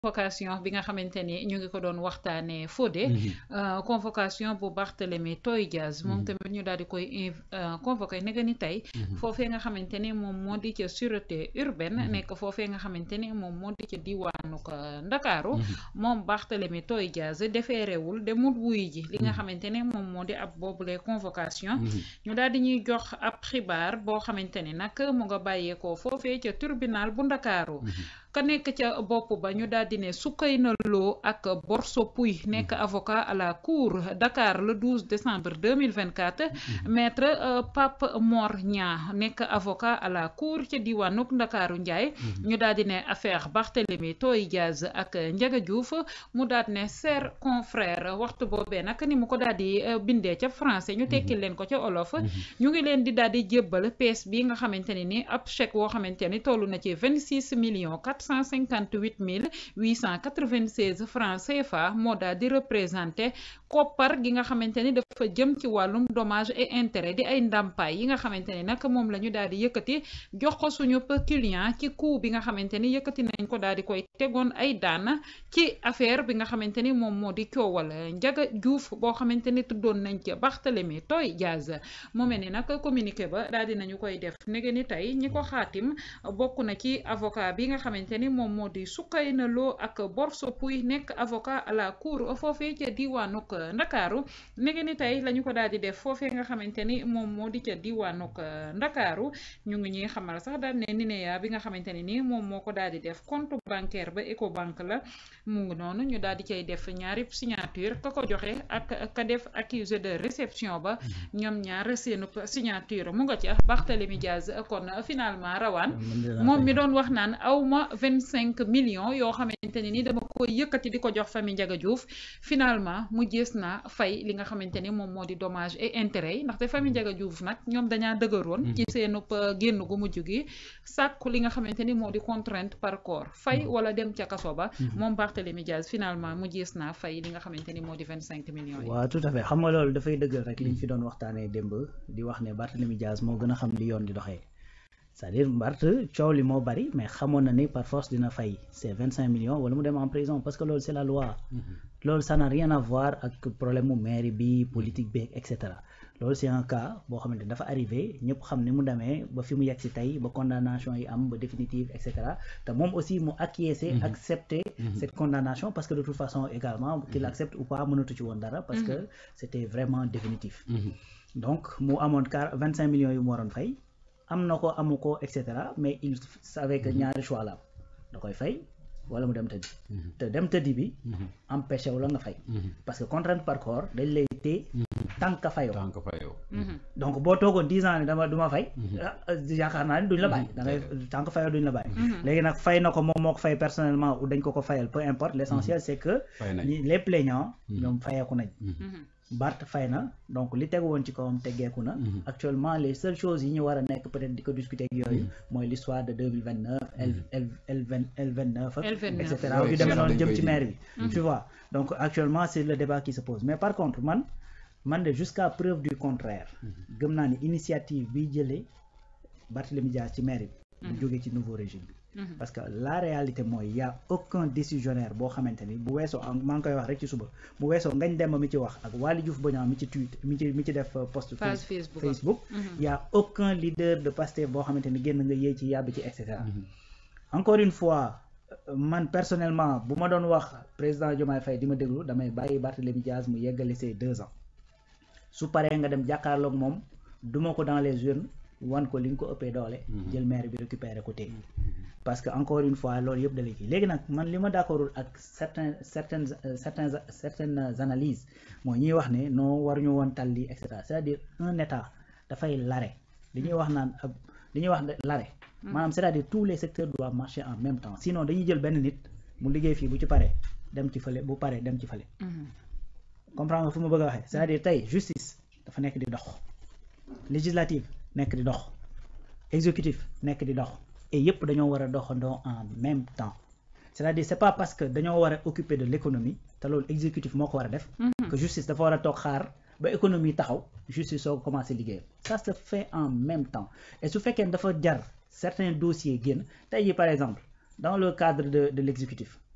convocation bi nga xamante ni ñu ngi ko doon waxtaanee Fodé. convocation bu Barthélémy Toye Dias moom tamit ñu daal di koy convoqué ne ni tey. foofee nga xamante ni moom moo di ca sûreté urbaine. nekk foofee nga xamante ni moom moo di ca diwaanu Ndakaaru. moom Barthélémy Toye Dias defeerewul demul wuy ji li nga xamante ni moom moo di ab boobule convocation. ñu daal di ñuy jox ab xibaar boo xamante ni nag mu nga bàyyeekoo foofee ca tribunal bu Ndakaaru. ka nekk ca bopp ba ñu daal di ne Soukeyna Lo ak Borso Pouy nekk avocat à la cour Dakar le 12 décembre 2024 maître Pape Mor Niang nekk avocat à la cour ca diwaanuk Ndakaaru Njaay ñu daal di ne affaire Barthélémy Toye Dias ak Ndiaga Diouf mu daal di ne cher confrère waxtu boobee nag ni mu ko daal di bindee ca français ñu tekki leen ko ca olof ñu ngi leen di daal di jébbal pièce bi nga xamante ne ni ab chèque woo xamante ni toll na ci 26 millions 458 mille 896 francs CFA moo daal di représenté koppar gi nga xamante ni dafa jëm ci wàllum dommage et intérêt di ay ndàmpaay yi nga xamante ni nag moom la ñu daal di yëkkati jox ko suñu client ci coût bi nga xamante ni yëkkati nañ ko daal di koy tegoon ay daan ci affaire bi nga xamante ni moom moo di coowal Ndiaga Diouf boo xamante ni tuddoon nañ ci Barthélémy Toye Dias mu mel ni nag communiqué ba daal di nañu koy def nege ni tey ñi ko xaatim bokk na ci avocat bi nga xamante ni moom moo di Soukeyna Lo ak Borso Pouy nekk avocat à la cour foofee ca diwaanuk Ndakaaru nege ni tey la ñu ko daal di def foofee nga xamante ni moom moo di ca diwaanuk Ndakaaru ñu ngi ñuy xamal sax daal ne NINEA bi nga xamante ne ni moom moo ko daal di def compte bancaire ba Ecobank la mu ngi noonu ñu daal di cay def ñaari signature ka ko joxe ak ka def accusé de réception ba ñoom ñaar seenu signature mu nga ca Barthélémy Dias kon finalement rawaan moom mi doon wax naan awma vingt cinq millions yoo xamante ne ni dama koy yëkkati di ko jox famille Ndiaga Diouf finalement mu gis naa fay li nga xamante ni moom moo di dommage et intérêt yi ndaxte famille Ndiaga Diouf nag ñoom dañaa dëgëroon ci seenub génn gu mujj gi sàkku li nga xamante ni moo di contrainte par corps fay wala dem ca kaso ba moom Barthélémy Dias finalement mu gis naa fay li nga xamante ni moo di vingt cinq millions yi waaw tout à fait xam nga loolu dafay dëggal rek liñ fi doon waxtaanee démb di wax ne Barthélémy Dias moo gën a xam li yoon di doxee c'est-à-dire Bart coow li moo bari mais xamoon na ni par force dina fay ces vingt cinq millions wala mu dem en prison parce que loolu c'est la loi loolu ça n'a rien à voir ak problème mu mairie bi politique bi et cetera loolu c'est un cas boo xamante ni dafa arrivé ñëpp xam ni mu demee ba fi mu yegg si tey ba condamnation yi am ba définitive et cetera te moom aussi mu acquiescer accepter cette condamnation parce que de toute façon également qu'il accepte ou pas mënatu ci woon dara parce que c'était vraiment définitif donc mu amoon car vingt cinq millions yu mu waroon fay am na ko amu ko et cetera mais il savait que ñaari choix la da koy fay wala mu dem tëddi te dem tëddi bi empêché wu la nga fay parce que contrainte par corps dañ lay téye tant que fayoo donc boo toogoon dix ans ni dama du ma fay yaakaar naa ni duñ la bàyyi da ngay tant que fayoo duñ la bàyyi léegi nag fay na ko moom moo ko fay personnellement ou dañ ko ko fayal peu importe l'essentiel c'est que les plaignants ñoom fayeeku nañ Bart fay na donc li tegu woon ci kawam teggeeku na actuellement les seules choses yi ñu war a nekk peut-être di ko discuter ak yooyu mooy l'histoire de deux mille vingt neuf L L L vingt L vingt neuf ak et cetera yu demee noonu jëm ci maire bi tu vois donc actuellement c'est le débat qui se pose mais par contre man man de jusqu'à preuve du contraire gëm naa ni initiative bi jëlee Barthélémy Dias ci maire bi bu jógee ci nouveau régime bi parce que la réalité mooy y a aucun décisionnaire boo xamante ni bu weesoo maa ngi koy wax rek ci suba bu weesoo ngañ demba mi ci wax ak Waly Diouf Bodian mi ci tweet mi ci mi ci def post Facebook y a aucun leader de Pastef boo xamante ni génn nga yéey ci yàbbi ci et cetera encore une fois man personnellement bu ma doon wax président Diomaye Faye di ma déglu damay bàyyi Barthélémy Dias mu yeggale ces deux ans su paree nga dem jàkkaarloog moom duma ko dans les urnes wan ko li nga ko ëppee doole jël maire bi récupérer ko téye parce que encore une fois loolu yëpp dalay kii léegi nag man li ma d'accordul ak certains certaines certains certaines analyses mooy ñuy wax ne non waruñu woon tal lii et cetera c'est-à-dire un état dafay lare li ñuy wax naan ab li ñuy wax lare maanaam c'est-à-dire tous les secteurs doivent marcher en même temps sinon dañuy jël benn nit mu liggéey fii bu ci paree dem ci fële bu paree dem ci fële comprendre nga fu ma bëgg a waxee c'est-à-dire tey justice dafa nekk di dox législative nekk di dox exécutif nekk di dox et yëpp dañoo war a doxandoo en même temps c'est-à-dire c'est pas parce que dañoo war a occuper de l'économie te loolu exécutif moo ko war a def que justice dafa war a toog xaar ba économie taxaw justice soo commencé liggéeyam ça se fait en même temps et su fekkee dafa jar certains dossiers génn tey jii par exemple dans le cadre de de l'exécutif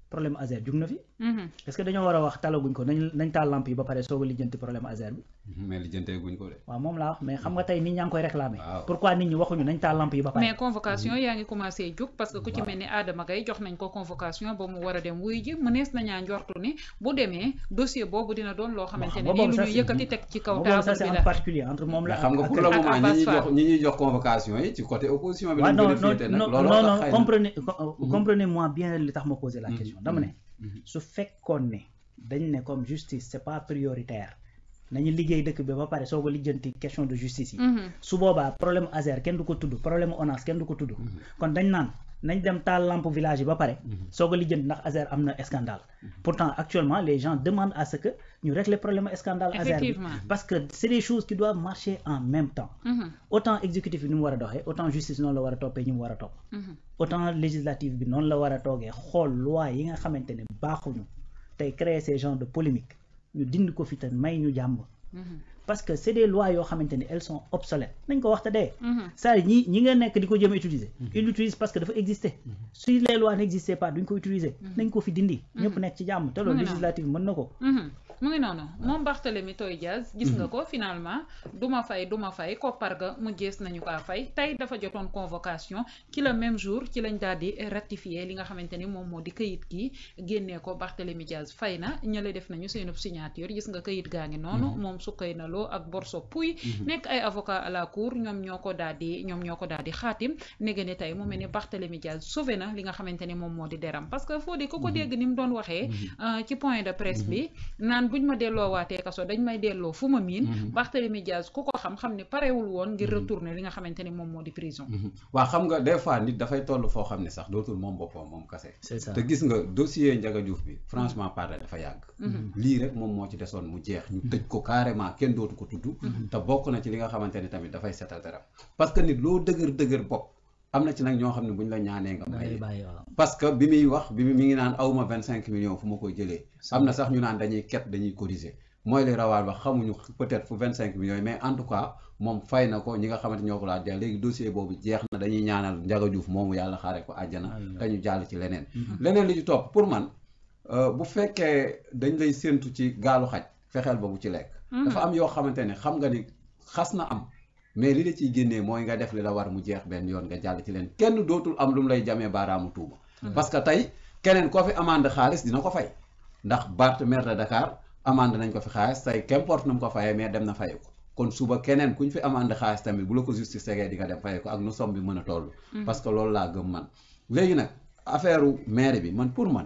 problème Azer jug na fi est-ce que dañoo war a wax talaguñ ko nañ nañ taal lamp yi ba pare soog a lijjanti problème Azer bi mais lijjantee guñ ko de waaw moom laa wax mais xam nga tey nit ñaa ngi koy réclamer Waaw. pourquoi nit ñi waxuñu nañ taal lamp yi ba pare mais convocation yaa ngi commencé jóg parce que ku ci mel ni Adama Gaye jox nañ ko convocation ba mu war a dem wuy ji mënees nañaa njortu ni bu demee dossier boobu dina doon loo xamante ne nii lu ñu yëkkati teg ci kaw boobu ça table c'est bi en la particulier entre moom la mais xam nga ak- pour ak- le ak moment ñi Abbas ñuy Fall. jox ñi ñuy jox convocation yi ci côté opposition bi waaw lañ non gën a non féete nag non loolu non tax non xëy na comprenez co- comprenez-moi bien li tax ma poser la question dama ne Mhm. su fekkoon ne dañ ne comme justice c'est pas prioritaire nañu liggéey dëkk bi ba pare soog a lijjanti question de justice yi Mhm. su boobaa problème Azer kenn du ko tudd problème ONAS kenn du ko tudd kon dañ naan nañ dem taal lampe village yi ba pare soog a lijjanti ndax Azer am na scandale pourtant actuellement les gens demandent à ce que ñu régler problème scandale Azer bi Effectivement. parce que c'est des choses qui doivent marcher en même temps Mhm. autant exécutif bi ni mu war a doxee autant justice noonu la war a toppee ñi mu war a topp Mhm. autant législative bi noonu la war a toogee xool loi yi nga xamante ne baaxuñu tey créer ces genres de polémique ñu dindi ko fi te may ñu jàmm Mhm. parce que c'est des lois yoo xamante ne elles sont obsolètes nañ ko wax te dee Mhm. ça ñi ñi nga nekk di ko jëm a utiliser ils l'utilisent parce que dafa exister si les lois n'existaient pas duñ ko utiliser nañ ko fi dindi ñëpp nekk ci jàmm te loolu Mu ngi noonu. législative mën na ko Mhm. mu ngi noonu moom Barthélemy Toye Dias gis nga ko finalement duma fay duma fay koppar ga mu jees nañu kaa fay tey dafa jotoon convocation ci le même jour ci lañ daal di ratifier li nga xamante ni moom moo di këyit gi génnee ko Barthélemy Dias fay na ñële def nañu seenub signature gis nga këyit gaa ngi noonu moom sukkay na loo ak Borso Pouy nekk ay avocat à la cour ñoom ñoo ko daal di ñoom ñoo ko daal di xaatim nege ni tey mu mel ni Barthélemy Dias sauvé na li nga xamante ni moom moo di deram parce que foo di ko ko dégg ni mu doon waxee euh, ci point de presse bi naan buñ ma delloo waatee kaso dañ may delloo fu ma miin Barthélemy Dias ku ko xam-xam ne parewul woon ngir retourner li nga xamante ni moom moo di prison waa xam nga des fois nit dafay toll foo xam ne sax dootul moom boppam moom kase c'est ça te gis nga dossier Ndiaga Diouf bi franchement parler dafa yàgg lii rek moom moo ci desoon mu jeex ñu tëj ko carrément kenn dootu ko tudd te bokk na ci li nga xamante ni tamit dafay setal dara parce que nit loo dëgër dëgër bopp am na ci nag ñoo xam ne bu ñu la ñaanee nga da may ngay leen. bàyyi waaw parce que bi muy wax bi mi ngi naan awma vingt cinq millions fu ma koy jëlee am na sax ñu naan dañuy ket dañuy cotiser mooy li rawaan wax xamuñu peut-être fu vingt cinq millions yi mais en tout cas moom fay na ko ñi nga xamante ñoo ko laa jeex léegi dossier boobu jeex na dañuy ñaanal Ndiaga Diouf moomu yàlla xaare ko àjjana te ñu jàll ci leneen leneen li ci topp pour man euh, bu fekkee dañ lay séentu ci gaalu xaj fexeel ba bu ci lekk dafa am yoo xamante ne xam nga ni xas na am mais li la ciy génnee mooy nga def li la war mu jeex benn yoon nga jàll ci leen kenn dootul am lu mu lay jamee baaraamu tuuma parce que tey keneen koo fi amande xaalis dina ko fay ndax Bart maire de Dakar amande nañ ko fi xaalis tey qu'importe nu mu ko fayee mais dem na fay ko kon suba keneen ku ñu fi amande xaalis tamit bu la ko justice tegee di nga dem fay ko ak nu somme bi mën a toll parce que loolu laa gëm man léegi nag affaire maire bi man pour man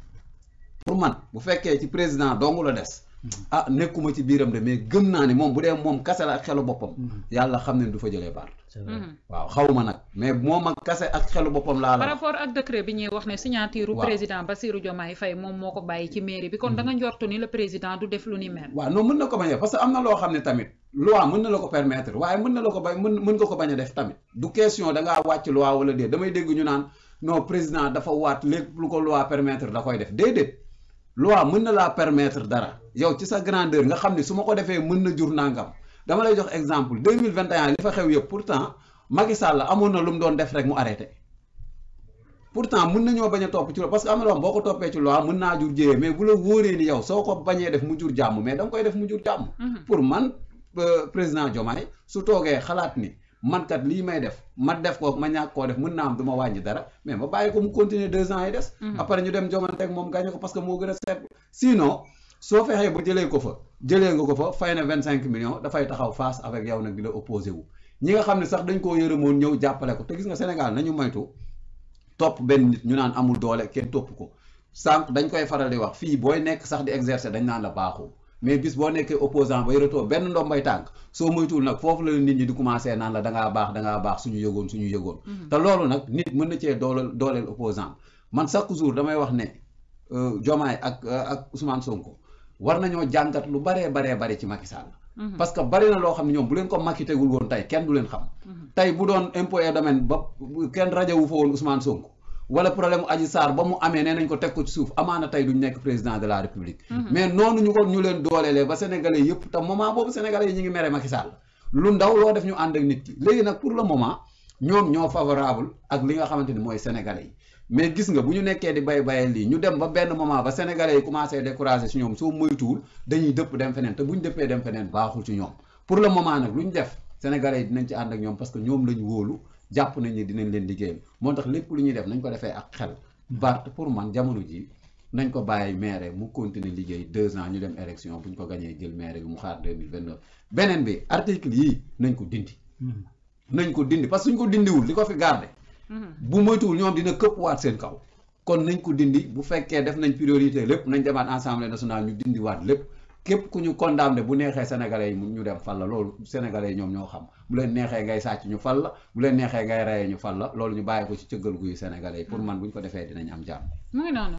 pour man bu fekkee ci président dong la des ah nekkuma ci biiram de mais gëm naa ni moom bu dee moom kase la ak xelu boppam yàlla xam ne du fa jëlee Bart c'est vrai waaw xawma nag mais moom ak kase ak xelu boppam laa par la rapport ak décret bi ñuy wax ne signature Waaw. président Bassirou Diomaye Faye moom moo ko bàyyi ci mairie bi kon da nga njortu ni le président du def lu ni mel waaw non mën na ko bañ a def parce que am na loo xam ne tamit loi mën na la ko permettre waaye mën na la ko bañ mën mën nga ko bañ a def tamit du question da ngaa wàcc loi wala déet damay dégg ñu naan non président dafa waat lépp lu ko loi permettre da koy def déedéet loi mën na laa permettre dara yow ci sa grandeur nga xam ne su ma ko defee mën na jur nangam dama lay jox exemple 2021 li fa xew yëpp pourtant Macky Sall amoon na lu mu doon def rek mu arrêté pourtant mën nañoo bañ a topp ci loi parce que am na loo xam boo ko toppee ci loi mën naa jur jéyee mais bu la wóoree ni yow soo ko bañee def mu jur jàmm mais da nga koy def mu jur jàmm pour man euh, président Diomaye su toogee xalaat ni man kat lii may def ma def ko ma ñàkk koo def mën naa am du ma wàññi dara mais ma bàyyi ko mu continuer deux ans yi des après ñu dem jomante ak moom gagné ko parce que moo gën a seet sinon soo fexee ba jëlee ko fa jëlee nga ko fa fay na vingt cinq millions dafay taxaw face avec yow nag di la opposé wu ñi nga xam ne sax dañ koo yërëmoon ñëw jàppale ko te gis nga Sénégal nañu moytu topp benn nit ñu naan amul doole kenn topp ko sànq dañ koy faral di wax fii booy nekk sax di exercer dañ naan la baaxoo mais bis boo nekkee opposant ba yoratoo benn ndombay tànk soo moytuwul nag foofu la nit ñi di commencer naan la dangaa baax dangaa baax suñu yëgoon suñu yëgoon te loolu nag nit mën na cee dooleel dooleel opposant man chaque jour damay wax ne euh, Diomaye ak euh, ak Ousmane Sonko war nañoo jàngat lu baree baree bare ci Macky Sall parce que bari na loo xam ne ñoom bu leen ko Macky tegul woon tey kenn du leen xam tey bu doon impôt et domaine ba kenn rajowu fa woon Ousmane Sonko wala problème Adji Sarr ba mu amee nee nañ ko teg ko ci suuf amaana tey duñ nekk président de la république mais noonu ñu ko ñu leen dooleelee ba sénégalais yëpp te moment boobu sénégalais yi ñu ngi mere Macky Sall lu ndaw loo def ñu ànd ak nit ki léegi nag pour le moment ñoom ñoo favorable ak li nga xamante ni mooy sénégalais yi mais gis nga bu ñu nekkee di bay bayal lii ñu dem ba benn moment ba sénégalais yi commencé décourager si ñoom soo moytuwul dañuy dëpp dem feneen te bu ñu dëppee dem feneen baaxul ci ñoom pour le moment nag lu ñu def sénégalais yi dinañ ci ànd ak ñoom parce que ñoom lañ wóolu jàpp nañ ni dinañ leen liggéeyal moo tax lépp lu ñuy def nañ ko defee ak xel Bart pour man jamono ji nañ ko bàyyi maire mu continuer liggéey deux ans ñu dem élection bu ñu ko gañee jël maire bi mu xaar 2029 beneen bi article yii nañ ko dindi nañ ko dindi parce que suñ ko dindiwul li ko fi garder bu moytuwul ñoom dina këpp waat seen kaw kon nañ ko dindi bu fekkee def nañ priorité lépp nañ demaat assemblée nationale ñu dindi waat lépp képp ku ñu condamné bu neexee sénégalais yi ñu dem fal la loolu sénégalais yi ñoom ñoo xam bu leen neexee ngay sàcc ñu fal la bu leen neexee ngay reyee ñu fal la loolu ñu bàyyi ko ci cëggal guyu sénégalais yi pour man bu ñu ko defee dinañ am jàmm mu ngi noonu